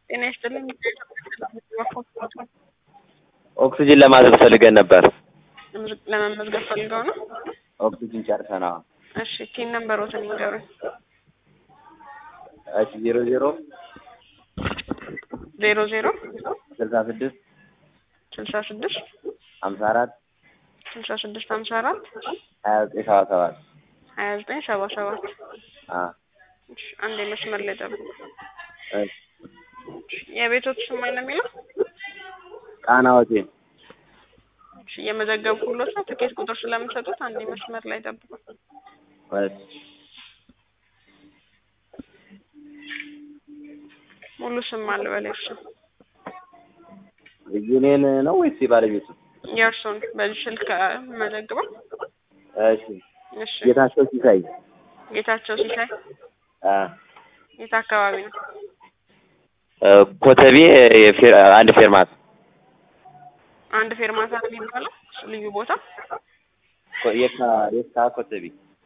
ጤና ይስጥልኝ። ኦክሲጅን ለማዘዝ ፈልገን ነበር። ለመመዝገብ ፈልገው ነው? ኦክሲጅን ጨርሰናል። እሺ ቲን ነምበሮትን ይንገሩኝ። እሺ ዜሮ ዜሮ ዜሮ ዜሮ ስልሳ ስድስት ስልሳ ስድስት ሀምሳ አራት ስልሳ ስድስት ሀምሳ አራት ሀያ ዘጠኝ ሰባ ሰባት ሀያ ዘጠኝ ሰባ ሰባት አ እሺ አንድ የመስመር ላይ ጠብቁ። እሺ የቤቶት ስም ማን ነው የሚለው? ቃና ሆቴል እሺ እየመዘገብኩሎት ነው። ትኬት ቁጥር ስለምሰጡት አንድ የመስመር ላይ ጠብቁ። እሺ ሙሉ ስም አልበል እርሱ የኔን ነው ወይስ የባለቤቱ? የእርሱን በዚህ ስልክ መዘግበው። እሺ እሺ ጌታቸው ሲሳይ ጌታቸው ሲሳይ አ የት አካባቢ ነው? እ ኮተቤ የፌ- አንድ ፌርማት አንድ ፌርማታ ነው የሚባለው እሱ ልዩ ቦታ። ኮ- የካ የካ ኮተቤ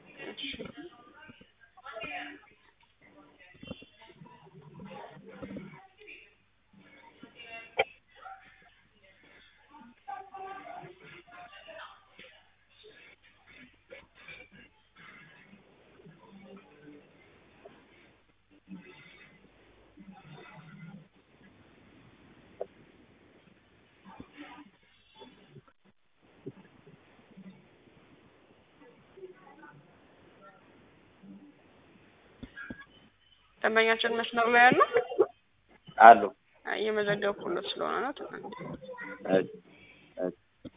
ደንበኛችን መስመር ላይ ያለው አሉ። እየመዘገብኩሎት ስለሆነ ነው። ትናንት እሺ እሺ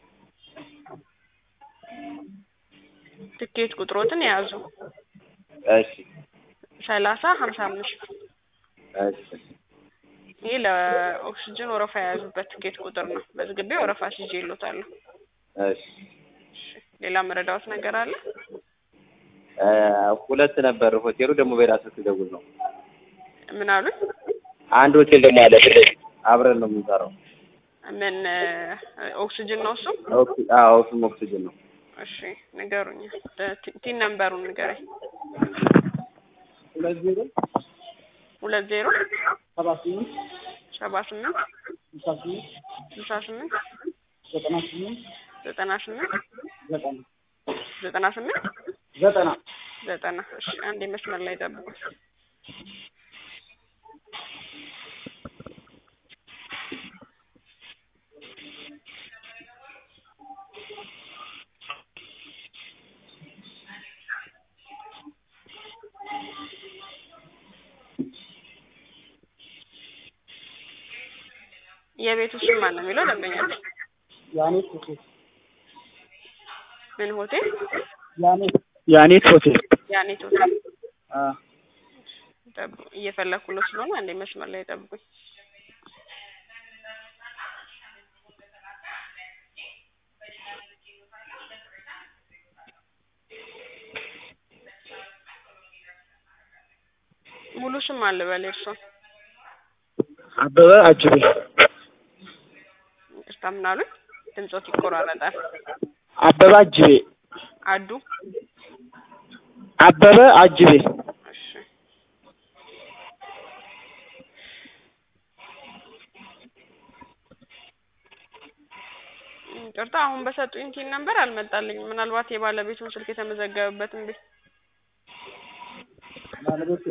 ትኬት ቁጥሮትን የያዙ እሺ ሰላሳ ሀምሳ አምስት እሺ ይህ ለኦክሲጅን ወረፋ የያዙበት ትኬት ቁጥር ነው። በዝግቤ ወረፋ ሲዤ ይሎታለሁ። እሺ ሌላ መረዳዎት ነገር አለ? እ ሁለት ነበር ሆቴሉ ደግሞ በራሱ ትደውል ነው። ምን አሉኝ? አንድ ሆቴል ደግሞ አለ ፊት ለፊት አብረን ነው የምንሰራው። ምን ኦክሲጅን ነው እሱ? ኦክሲ አዎ እሱም ኦክሲጅን ነው። እሺ ንገሩኝ። ቲ- ቲን ነምበሩን ንገረኝ። ሁለት ዜሮ ሁለት ዜሮ ሰባ ስምንት ሰባ ስምንት ስልሳ ስምንት ስልሳ ስምንት ዘጠና ስምንት ዘጠና ስምንት ዘጠና ዘጠና ስምንት ዘጠና ዘጠና እሺ አንድ መስመር ላይ ጠብቁ። የቤቱ ስም ማን ነው የሚለው ደንበኛ ያኔት ሆቴል ምን ሆቴል? ያኔት ያኔት ሆቴል ያኔት ሆቴል አ ጠብቁ። እየፈለኩለት ስለሆነ አንዴ መስመር ላይ ጠብቁኝ። ሙሉ ስም አለ በል እርሶ አበበ አጅቤ ይቅርታ ምን አሉኝ? ድምጾት ይቆራረጣል። አበበ አጅቤ አዱ አበበ አጅቤ እሺ ይቅርታ አሁን በሰጡኝ ቲን ነምበር አልመጣልኝም። ምናልባት የባለቤቱን ስልክ የተመዘገበበትን ቤት ባለቤቱ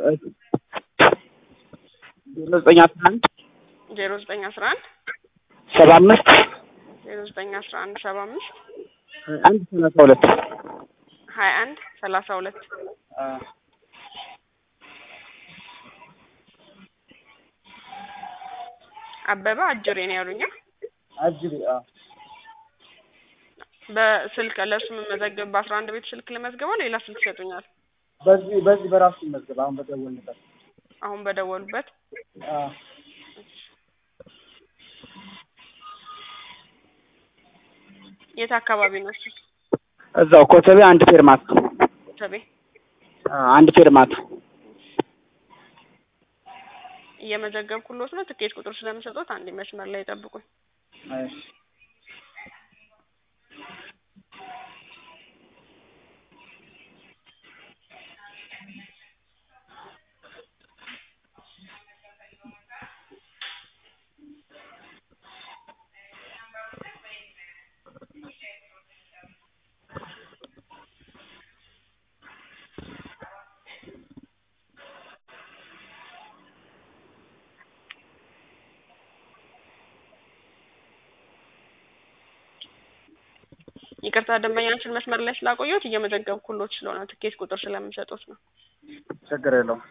ዜሮ ዘጠኝ አስራ አንድ ዜሮ ዘጠኝ አስራ አንድ ሰባ አምስት ዜሮ ዘጠኝ አስራ አንድ ሰባ አምስት አንድ ሰላሳ ሁለት ሀያ አንድ ሰላሳ ሁለት አ አበበ አጅሬ ነው ያሉኛ። አጅቤ አ በስልክ ለእሱ የምመዘግብ በአስራ አንድ ቤት ስልክ ልመዝግበው ሌላ ስልክ ይሰጡኛል። በዚህ በዚህ በራሱ ይመዝገብ አሁን በደወልንበት አሁን በደወሉበት አ የት አካባቢ ነው እሱ? እዛው ኮተቤ አንድ ፌርማት ተቤ አ አንድ ፌርማት እየመዘገብኩሎት ነው። ትኬት ቁጥር ስለምሰጡት አንድ መስመር ላይ ጠብቁኝ። እሺ ይቅርታ ደንበኛችን መስመር ላይ ስላቆየሁት እየመዘገብኩሎት ስለሆነ ትኬት ቁጥር ስለምሰጡት ነው። ችግር የለውም።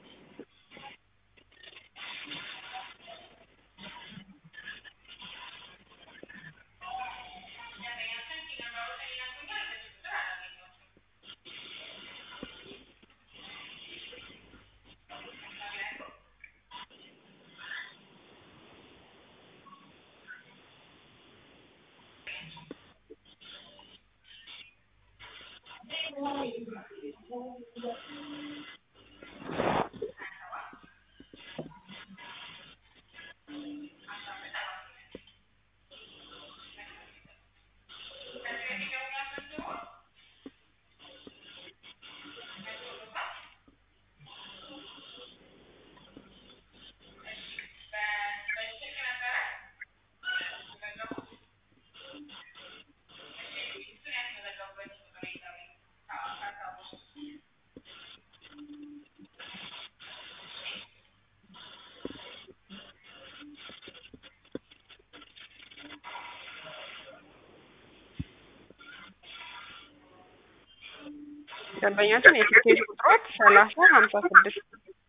ደንበኛችን የትኬት ቁጥሮች ሰላሳ ሀምሳ ስድስት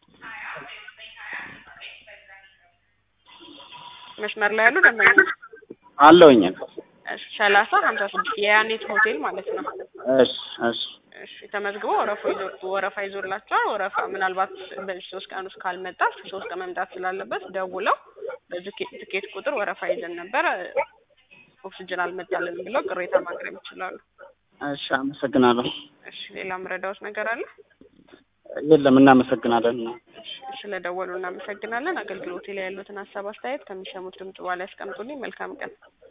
መስመር ላይ ያሉ ደንበኞች አለውኝ። እሺ ሰላሳ ሀምሳ ስድስት የያኔት ሆቴል ማለት ነው። እሺ እሺ እሺ ተመዝግቦ ወረፋ ይዞ ወረፋ ይዞላቸዋል። ወረፋ ምናልባት በዚህ ሶስት ቀን ውስጥ ካልመጣ ሶስት ቀን መምጣት ስላለበት ደውለው በዚህ ትኬት ቁጥር ወረፋ ይዘን ነበር ኦክስጅን አልመጣልንም ብለው ቅሬታ ማቅረብ ይችላሉ። እሺ አመሰግናለሁ። እሺ ሌላ ምረዳዎት ነገር አለ? የለም እናመሰግናለን። እሺ ስለደወሉ እናመሰግናለን። አገልግሎቴ ላይ ያሉትን ሀሳብ አስተያየት ከሚሰሙት ድምጽ በኋላ ያስቀምጡልኝ። መልካም ቀን።